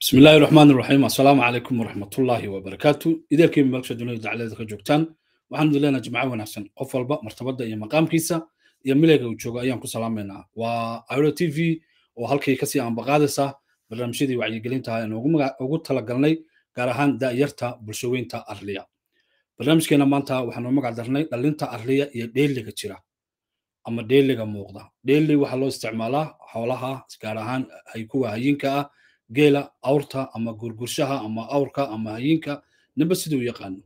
بسم الله الرحمن الرحيم السلام عليكم ورحمة الله وبركاته إذا كيف ملك الدنيا دعالة كجوكتان والحمد لله جماعة ونحسن قفل بقى مرتبطة إيا مقام كيسا إيا ملك وجوغا أيام كسلامنا وعيرو تي في وهالكي كسي عن بقادسة برنامجيدي وعي قلينتا إنه ugu talagalnay gaar ahaan daayarta bulshooyinta arliya barnaamijkeena maanta waxaanu magac darnay dhalinta arliya iyo dheeliga jira ama dheeliga muuqda dheeli waxaa loo isticmaalaa xoolaha gaar ahaan kuwa hayinka ah geela awrta ama gurgurshaha ama awrka ama hayinka ninba siduu yaqaano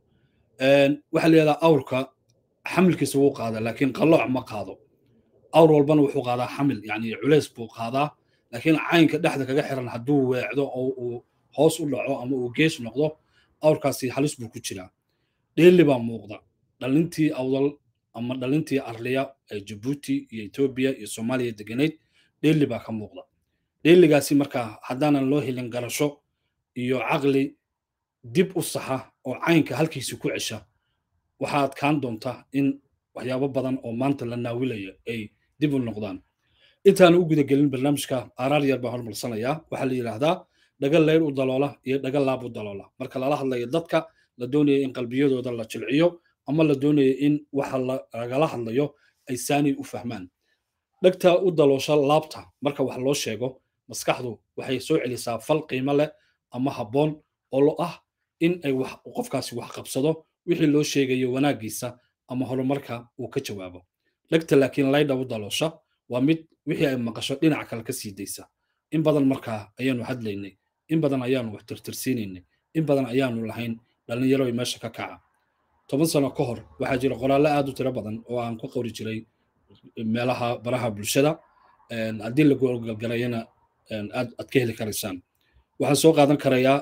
waxaa la yidhahdaa awrka xamilkiisa wuu qaadaa laakiin qalooc ma qaado awr walbana wuxuu qaadaa xamil yani culeys buu qaadaa laakiin caynka dhexda kaga xiran hadduu weecdo oo uu hoos u dhaco ama uu gees noqdo awrkaasi halis buu ku jiraa dheeli baa muuqda dhalintii awdal ama dhalintii arliya ee jabuuti iyo etoobiya iyo soomaaliya degenayd dheeli baa ka muuqda dheeligaasi markaa haddaanan loo helin garasho iyo caqli dib u saxa oo caynka halkiisi ku cesha waxaa adkaan doonta in waxyaabo badan oo maanta la naawilaya ay dib u noqdaan intaan u gudagelin barnaamijka aaraar yar baan hormarsanayaa waxaa la yidhaahdaa dhaga leyr u daloola iyo dhaga laab u daloola marka lala hadlayo dadka la doonaya in qalbiyadooda la jilciyo ama la doonaya in waxa lagala hadlayo ay saani u fahmaan dhegta u daloosha laabta marka wax loo sheego maskaxdu waxay soo celisaa fal qiimo leh ama habboon oo lo ah in ay wax qofkaasi wax qabsado wixii loo sheegayo wanaaggiisa ama horumarka uu ka jawaabo dhegta laakiin laydha u daloosha waa mid wixii ay maqasho dhinac kale ka sii daysa in badan markaa ayaanu hadlaynay in badan ayaanu wax tirtirsiinaynay in badan ayaanu lahayn dhallinyaro meesha ka kaca toban sano ka hor waxaa jira qoraallo aad u tiro badan oo aan ku qori jiray meelaha baraha bulshada haddii la goolgalgarayana aad aad ka heli karaysaan waxaan soo qaadan karayaa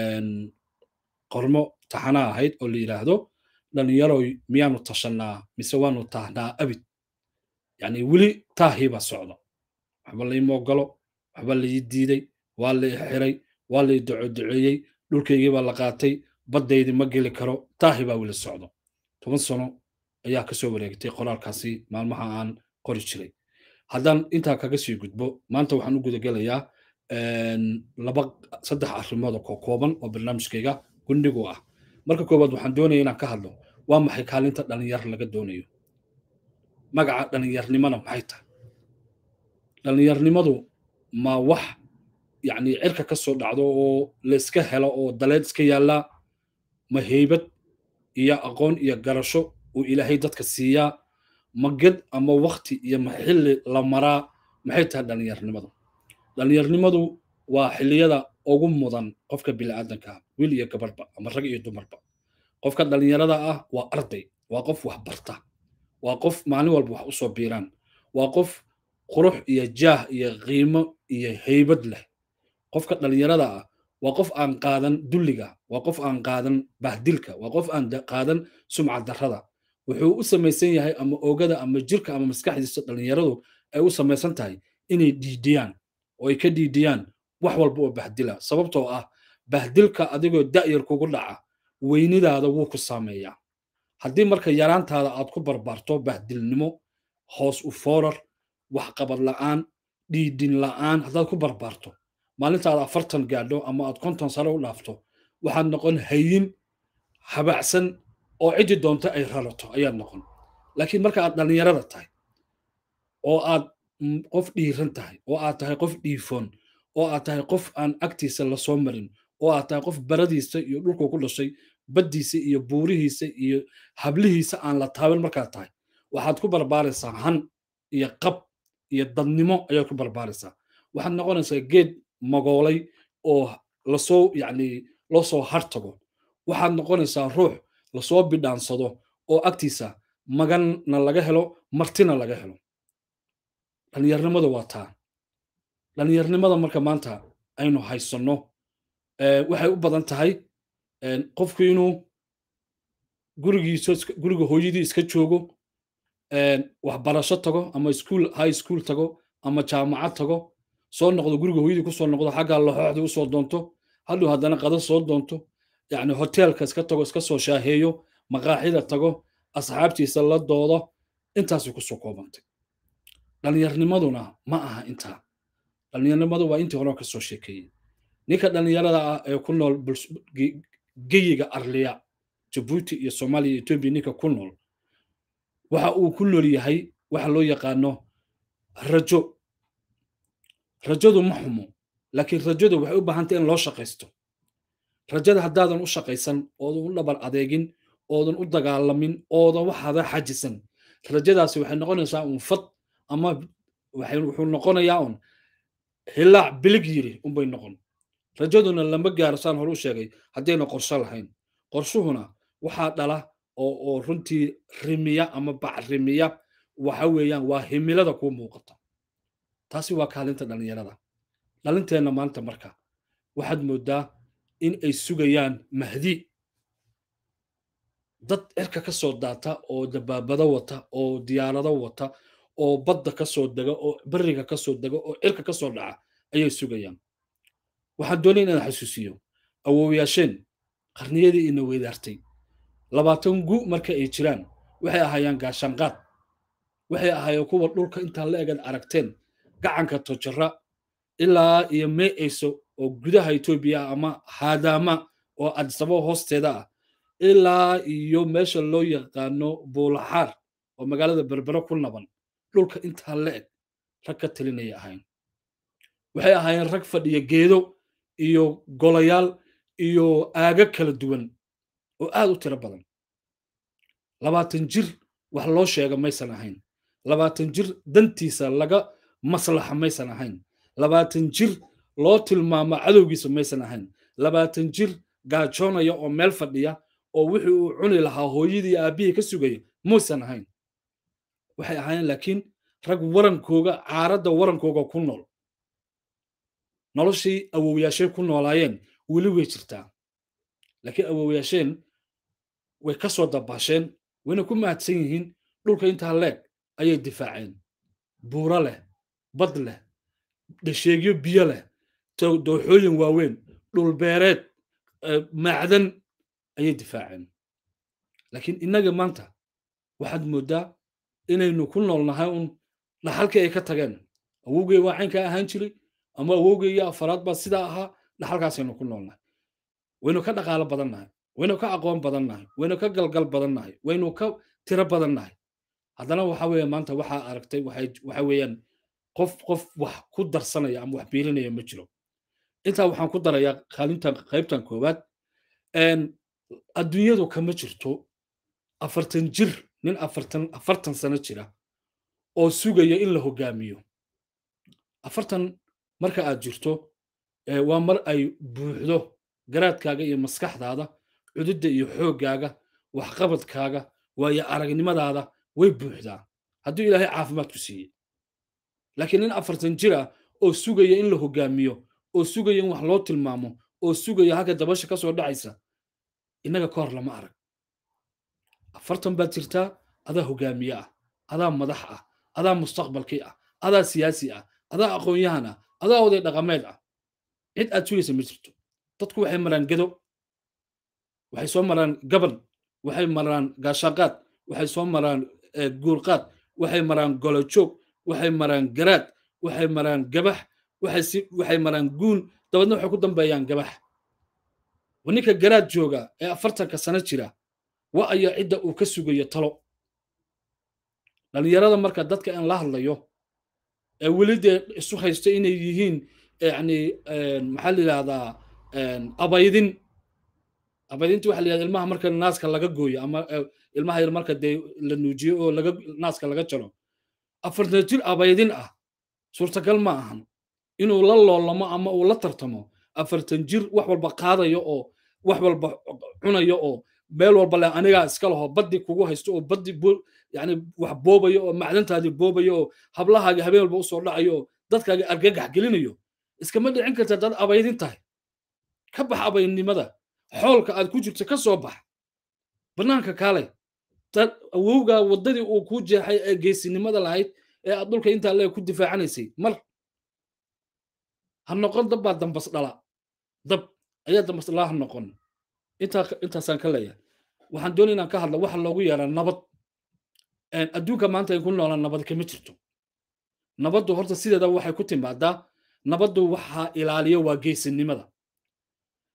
qormo taxana ahayd oo la yidhaahdo dhallinyaroy miyaanu tashanaa mise waanu tahnaa abid yani weli taahii baa socda waxba laima ogolo waxba lai diiday waa lai xiray waa lai docodoceeyey dhulkaygii baa la qaatay baddaydii ma geli karo taahii baa weli socdo toban sano ayaa ka soo wareegtay qoraalkaasi maalmaha aan qori jiray haddaan intaa kaga sii gudbo maanta waxaan u gudagelayaa laba saddex arrimood oo kooban oo barnaamijkayga gundhigu ah marka koowaad waxaan doonaya inaan ka hadlo waa maxay kaalinta dhalinyar laga doonayo magaca dhalinyarnimona maxay tahay dhalinyarnimadu ma wax yacni cirka ka soo dhacdo oo layska helo oo daleed iska yaallaa ma heybad iyo aqoon iyo garasho uu ilaahay dadka siiyaa ma ged ama wakti iyo ma xilli la maraa maxay tahay dhalinyarnimadu dhalinyarnimadu waa xilliyada ugu mudan qofka bini'aadanka wiil iyo gabadhba ama rag iyo dumarba qofka dhalinyarada ah waa arday waa qof wax barta waa qof maalin walba wax u soo biiraan waa qof qurux iyo jaah iyo qiimo iyo heybad leh qofka dhalinyarada ah waa qof aan qaadan dulliga waa qof aan qaadan bahdilka waa qof aan qaadan sumcad darrada wuxuu u samaysan yahay ama oogada ama jirka ama maskaxdiisa dhalinyaradu ay u samaysan tahay inay dhiidiyaan oo ay ka dhiidiyaan wax walba oo bahdila sababtoo ah bahdilka adigoo da'yar kugu dhaca weynidaada wuu ku saameeyaa haddii marka yaraantaada aad ku barbaarto bahdilnimo hoos u foorar waxqabad la'aan dhiidin la'aan haddaad ku barbaarto maalintaada afartan gaadho ama aad konton sare u dhaafto waxaad noqon hayin habacsan oo ciddi doonto ay rarato ayaad noqon laakiin marka aad dhallinyarada tahay oo aad qof dhiiran tahay oo aad tahay qof dhiifoon oo aad tahay qof aan agtiisa lasoo marin oo aad tahay qof baradiisa iyo dhulku ku dhashay baddiisa iyo buurihiisa iyo hablihiisa aan la taaban markaad tahay waxaad ku barbaaraysaa han iyo qab iyo dadnimo ayaad ku barbaaraysaa waxaad noqonaysaa geed magoolay oo lasoo yacni loo soo hartago waxaad noqonaysaa ruux lasoo bidhaansado oo agtiisa maganna laga helo martina laga helo dhallinyarnimada waa taa dhallinyarnimada marka maanta aynu haysanno waxay u badan tahay qofku inuu gurigiisa guriga hooyadii iska joogo waxbarasho tago ama school high school tago ama jaamacad tago soo noqdo guriga hooyadii kusoo noqdo xaggaa laxooxdii usoo doonto hadhow haddana qada soo doonto yacni hoteelka iska tago iska soo shaaheeyo maqaaxida tago asxaabtiisa la doodo intaasay kusoo koobantay dhallinyarnimaduna ma aha intaa dhallinyarnimadu waa intii hore ka soo sheekeeyey ninka dhallinyarada ah ee ku nool geyiga arliya jabuuti iyo soomaaliya iyo etoobiya ninka ku nool waxa uu ku nool yahay waxa loo yaqaano rajo rajadu ma xumo laakiin rajadu waxay u baahantay in loo shaqaysto rajada haddaadan u shaqaysan oodan u dhabar adeegin oodan u dagaalamin oodan waxaada xajisan rajadaasi waxay noqonaysaa un fad ama wuxuu noqonayaa un hilaac bilig yiri unbay noqon rajaduna lama gaaro saan hore u sheegay haddayna qorsho lahayn qorshuhuna waxaa dhala oo oo runtii rimiya ama bacrimiya waxa weeyaan waa himilada kuu muuqata taasi waa kaalinta dhallinyarada dhalinteenna maanta marka waxaad mooddaa in ay sugayaan mahdi dad cirka ka soo daata oo dabaabado wata oo diyaarado wata oo badda ka soo dega oo beriga ka soo dega oo cirka ka soo dhaca ayay sugayaan waxaan doonay inaan xasuusiyo awoowayaasheen qarniyadii ina weydaartay labaatan gu marka ay jiraan waxay ahaayeen gaashaanqaad waxay ahaayeen kuwa dhulka intaa la egad aragteen gacanka tojara ilaa iyo meeyso oo gudaha etoobiya ama haadaama oo adisabo hoosteeda ah ilaa iyo meesha loo yaqaano buulaxaar oo magaalada berbere ku naban dhulka intaa la eg rag ka talinaya ahayn waxay ahaayeen rag fadhiya geedo iyo golayaal iyo aaga kala duwan oo aad u tiro badan labaatan jir wax loo sheega maysan ahayn labaatan jir dantiisa laga maslaxa maysan ahayn labaatan jir loo tilmaamo cadowgiisa maysan ahayn labaatan jir gaajoonaya oo meel fadhiya oo wixii uu cuni lahaa hooyadii aabbihii ka sugaya muusan ahayn waxay ahaayeen laakiin rag warankooga caaradda warankooga ku nool noloshii awowyaasheen ku noolaayeen weli way jirtaa laakiin awowyaasheen way ka soo dabaasheen wayna ku mahadsan yihiin dhulka intaa leeg ayay difaaceen buuro leh bad leh dhasheegyo biyo leh dooxooyin waaweyn dhulbeereed macdan ayay difaaceen laakiin innaga maanta waxaad mooddaa inaynu ku noolnahay un dhaxalkii ay ka tageen awowgey waa caynkaa ahaan jiray ama awowgey iyo afaraad baa sidaa ahaa dhaxalkaasaynu ku noolnahay waynu ka dhaqaalo badannahay waynu ka aqoon badannahay waynu ka galgal badannahay waynu ka tiro badannahay haddana waxa weeye maanta waxaa aragtay waxa weeyaan qof qof wax ku darsanaya ama wax biirinaya ma jiro intaa waxaan ku darayaa kaalintan qaybtan koowaad adduunyadu kama jirto afartan jir nin afartan afartan sano jira oo sugaya in la hogaamiyo afartan marka aad jirto waa mar ay buuxdo garaadkaaga iyo maskaxdaada cududda iyo xooggaaga waxqabadkaaga waayo aragnimadaada way buuxdaa hadduu ilaahay caafimaad ku siiyey laakiin nin afartan jir ah oo sugaya in la hogaamiyo oo sugaya in wax loo tilmaamo oo sugaya halka dabasha ka soo dhacaysa innaga ka hor lama arag afartan baad jirtaa adaa hogaamiye ah adaa madax ah adaa mustaqbalkii ah adaa siyaasi ah adaa aqoon-yahan ah adaa oday dhaqameed ah cid aad sugaysa ma jirto dadku waxay maraan gedo waxay soo maraan gaban waxay maraan gaashaaqaad waxay soo maraan guurqaad waxay maraan golojoog waxay maraan garaad waxay maraan gabax waxay maraan guun dabeedna waxay ku dambeeyaan gabax ninka garaad jooga ee afartanka sano jira wa aya cidda uu ka sugayo talo dhallinyarada marka dadka aan la hadlayo ee weli dee isu haysto inay yihiin yani maxaa la yidhahdaa abaydin abaydinta waxa la yidhahda ilmaha marka naaska laga gooyo ama ilmaha yar marka dee la nuujiyo oo laga naaska laga jaro afartan jir abaydin ah suurtagal ma ahan inuu la loolamo ama uu la tartamo afartan jir wax walba qaadayo oo wax walba cunayo oo meel walba le anigaa iska laho baddi kugu haysto oo baddi yani wax boobayo oo macdantaadii boobayo oo hablahaagi habeen walba usoo dhacayo oo dadkaagi argagax gelinayo iskama dhicin karta dad abaydin tahay ka bax abaydnimada xoolka aad ku jirto ka soo bax bannaanka kaale dad awowgaa waddadii uu kuu jeexay ee geesinimada lahayd ee aad dhulka intaa lee ku difaacanaysay mar ha noqon dab baa dambas dhala dab ayaa dambas dhala ha noqon intaa intaasaan ka leeyahay waxaan doonay inaan ka hadla waxa loogu yeeraa nabad adduunka maanta ay ku noolaan nabad kama jirto nabaddu horta sideeda waxay ku timaadaa nabaddu waxaa ilaaliya waa geesinimada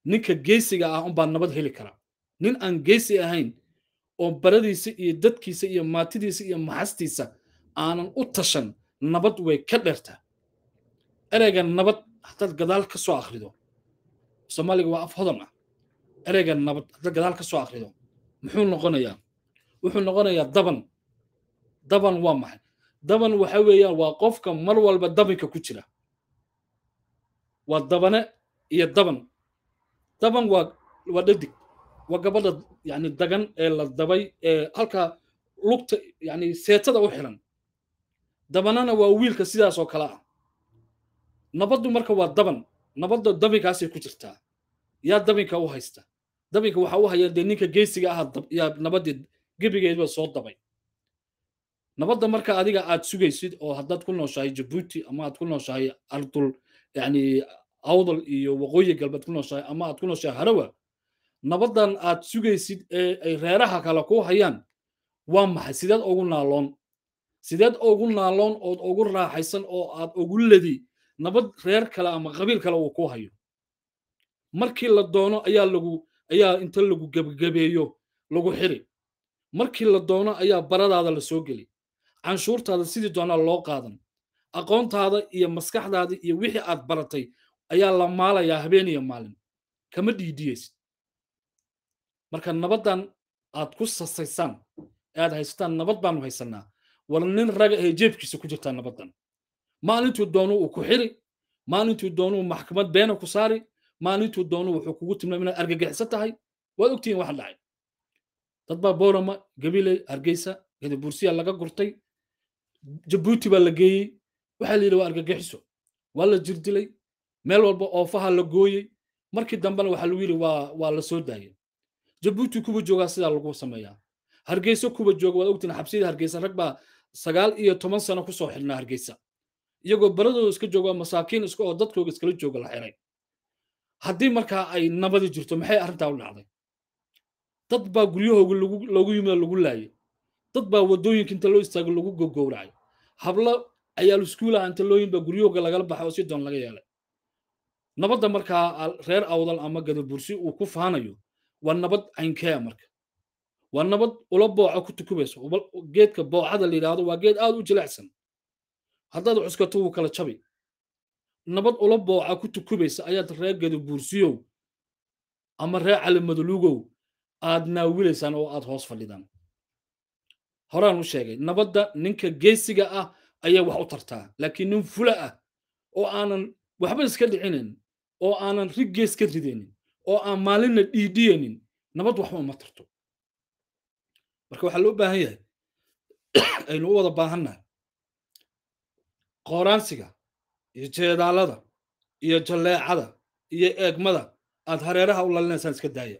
ninka geesiga ah unbaa nabad heli kara nin aan geesi ahayn oo baradiisa iyo dadkiisa iyo maatidiisa iyo maxastiisa aanan u tashan nabad way ka dheertaa ereyga nabad haddaad gadaal ka soo akhrido soomaaliga waa af hodan ah ereyga nabad haddaad gadaal ka soo akhrido muxuu noqonayaa wuxuu noqonayaa daban daban waa maxay daban waxa weeyaan waa qofka mar walba dabinka ku jira waa dabane iyo daban daban waa waa dhadig waa gabadha yani dagan ee la dabay ee halkaa lugta yani seetada u xiran dabanana waa wiilka sidaas oo kale ah nabaddu marka waa daban nabadda dabinkaasay ku jirtaa yaa dabinka u haysta dabinka waxa u haya dee ninka geesiga ah yaa nabaddii gebigeedba soo dabay nabadda marka adiga aad sugaysid oo haddaad ku nooshahay jabuuti ama aad ku nooshahay ardul yani awdal iyo waqooyi galbeed ku nooshahay ama aad ku nooshahay harawa nabaddan aad sugaysid ee ay reeraha kale ku hayaan waa maxay sideed ugu naaloon sideed ugu naaloon ood ugu raaxaysan oo aad ugu ledi nabad reer kale ama qabiil kale uu ku hayo markii la doono ayaa lagu ayaa inta lagu gebgabeeyo lagu xiri markii la doono ayaa baradaada la soo geli canshuurtaada sidii doonaa loo qaadan aqoontaada iyo maskaxdaada iyo wixii aad baratay ayaa la maalayaa habeen iyo maalin kama dhiidiyeysid marka nabaddan aad ku sasaysaan ee aad haysataan nabad baanu haysanaa war nin raga ee jeebkiisa ku jirtaa nabaddan maalintuu doonu uu ku xiri maalintuu doonuu maxkamad beena ku saari maalintuu doonu wuxuu kugu tilmaam inaad argagixisan tahay waad ogtihiin waxa dhacay dad baa boorama gabiley hargeysa gadabursiya laga gurtay jabuuti baa la geeyey waxaa la yidhi waa argagixiso waa la jirdilay meel walba oofaha la gooyey markii dambena waxaa lagu yidhi waa waa la soo daayay jabuuti kuwa joogaa sidaa lagu sameeyaa hargeysa kuwa jooga waad ogtiin xabsiyada hargeysa rag baa sagaal iyo toban sano kusoo xidhnaa hargeysa iyagoo baradooda iska jooga masaakiin iska oo dadkooga iskala jooga la xiray haddii markaa ay nabadi jirto maxay arrintaa u dhacday dad baa guryahooga loogu yimid lagu laayay dad baa waddooyinka inta loo istaago lagu gogowracay hablo ayaal iskuulaha inta looyin baa guryahooga lagala baxay oo si doon laga yeelay nabadda markaa reer awdal ama gadabursi uu ku faanayo waa nabad caynkea marka waa nabad ula booca ku tukubayso geedka boocada la yidhaahdo waa geed aad u jilecsan haddaad cuskato wuu kala jabi nabad ula booca ku tukubaysa ayaad reer gadabursiyow ama reer calimadulugow aad naawilaysaan oo aad hoos fadhidaan horaan u sheegay nabadda ninka geesiga ah ayay wax u tartaa laakiin nin fula ah oo aanan waxba iska dhicinayn oo aanan rig gees ka ridaynin oo aan maalinna dhiidhiyaynin nabad waxba uma tarto marka waxaa loo baahan yahay aynu u wada baahannahay qooraansiga iyo jeedaalada iyo jalleecada iyo eegmada aad hareeraha u lalinaysaan iska daaya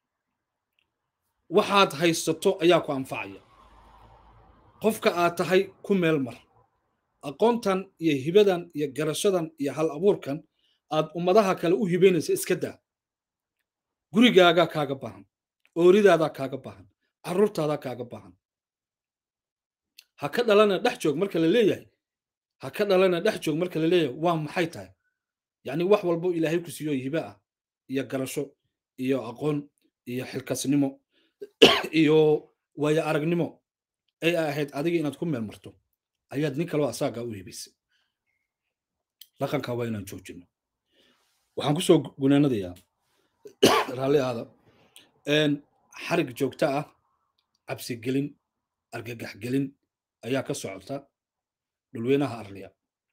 waxaad haysato ayaa ku anfacaya qofka aad tahay ku meel mar aqoontan iyo hibadan iyo garashadan iyo hal abuurkan aad ummadaha kale u hibaynaysa iska daa gurigaagaa kaaga baahan ooridaadaa kaaga baahan carruurtaadaa kaaga baahan ha ka dhalana dhex joog marka la leeyahay ha ka dhalana dhex joog marka la leeyahay waa maxay tahay yacni wax walbo ilaahay ku siiyo hibe ah iyo garasho iyo aqoon iyo xilkasnimo iyo waayo aragnimo ay ahayd adiga inaad ku meel marto ayaad nin kaleo asaagaa u hibaysay dhaqankaa waa inaan joojino waxaan kusoo gunaanadayaa raalli aada xarig joogto ah cabsigelin argagaxgelin ayaa ka socota dhulweynaha arliya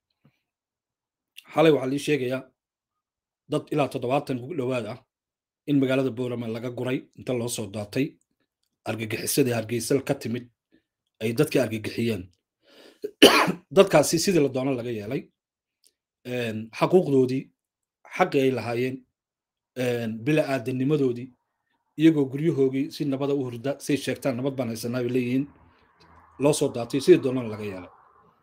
xalay waxaa lii sheegayaa dad ilaa toddobaatan ugu dhowaad ah in magaalada boorama laga guray inta loo soo daatay argagixisadii hargeysal ka timid ay dadkii argagixiyeen dadkaasi sidii la doono laga yeelay xaquuqdoodii xaqii ay lahaayeen bila aadanimadoodii iyagoo guryahoogii si nabada u hurda say sheegtaan nabad baan haysanaa bay leeyihiin loo soo daatay sidii doonana laga yeelay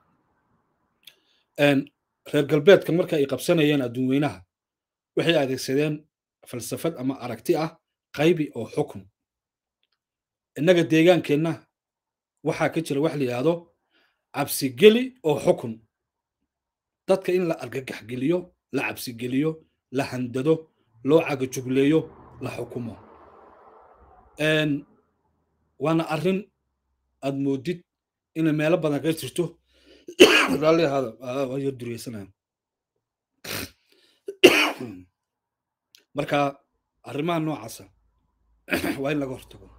reer galbeedka marka ay qabsanayeen adduun weynaha waxay adeegsadeen falsafad ama aragti ah qaybi oo xukun innaga deegaankeenna waxaa ka jira wax la yidhaahdo cabsigeli oo xukun dadka in la argagaxgeliyo la cabsigeliyo la handado loo cagajugleeyo la xukumo waana arrin aad moodid inay meelo badan ka jirto raalli ahaada waa yar duriyeysanaya marka arrimaha noocaasa waa in laga hortago